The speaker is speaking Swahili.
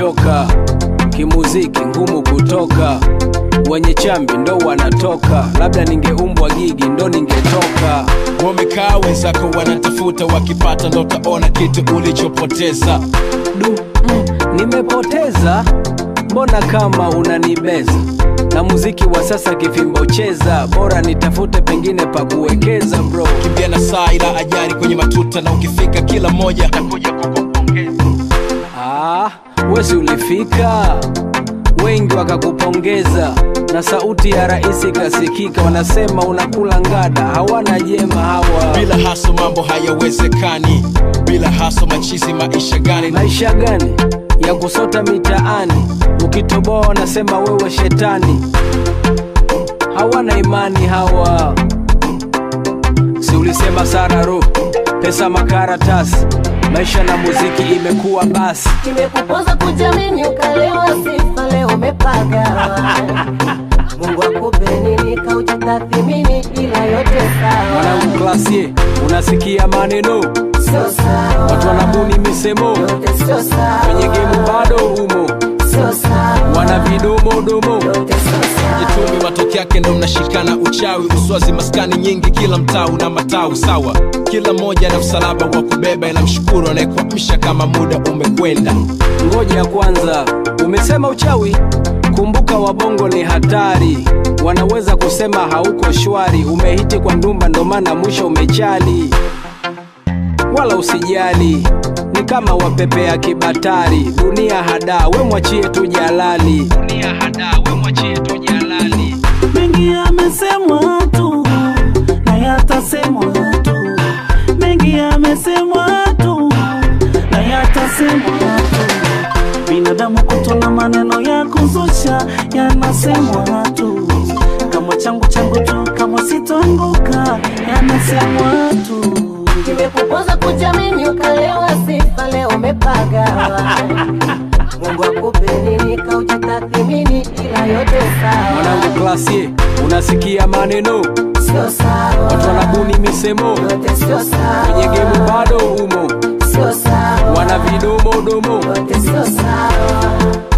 nimechoka kimuziki ngumu kutoka wenye chambi ndo wanatoka labda ningeumbwa gigi ndo ningetoka wamekaa wenzako wanatafuta wakipata ndo utaona kitu ulichopoteza du mm, nimepoteza mbona kama unanibeza na muziki wa sasa kifimbo cheza bora nitafute pengine pa kuwekeza bro kimbia na saa ila ajari kwenye matuta na ukifika kila moja atakuja kukupongeza ah, wesi ulifika wengi wakakupongeza na sauti ya rais ikasikika wanasema unakula ngada hawana jema hawa bila haso mambo hayawezekani bila haso machizi maisha gani maisha gani ya kusota mitaani ukitoboa wanasema wewe shetani hawana imani hawa si ulisema sararo pesa makaratasi maisha na muziki imekuwa basi Nimekupoza kujamini ukalewa sifa leo umepaga Mungu akupe nini kaujitathimini ila yote sawa mwanangu klasie unasikia maneno Sio sawa watu wanabuni misemo Yote sio sawa kwenye gemu bado umo Sio sawa wana vidomodomo Yote sio sawa jitumi matokeo yake ndo mnashikana uchawi uswazi maskani nyingi kila mtaa una matawi sawa kila moja na msalaba wa kubeba inamshukuru anayekuamsha kama muda umekwenda ngoja kwanza umesema uchawi kumbuka wabongo ni hatari wanaweza kusema hauko shwari umehiti kwa ndumba ndo maana mwisho umechali wala usijali ni kama wapepea kibatari dunia hada we mwachie tu jalali dunia hada we mwachie tu jalali mengi yamesemwa tu na yatasemwa tu mengi yamesemwa tu na yatasemwa tu binadamu kutona maneno ya kuzusha yanasemwa tu kama changu changu tu kama sitoanguka yanasemwa tu Nimekupoza kujamini ukalewa sifa leo umepaga Mungu akupe nini kaujitathimini ila yote sawa mwanangu klasie unasikia maneno Sio sawa watu wanabuni misemo Yote sio sawa kwenye gemu bado umo Sio sawa wana vidomodomo Yote sio sawa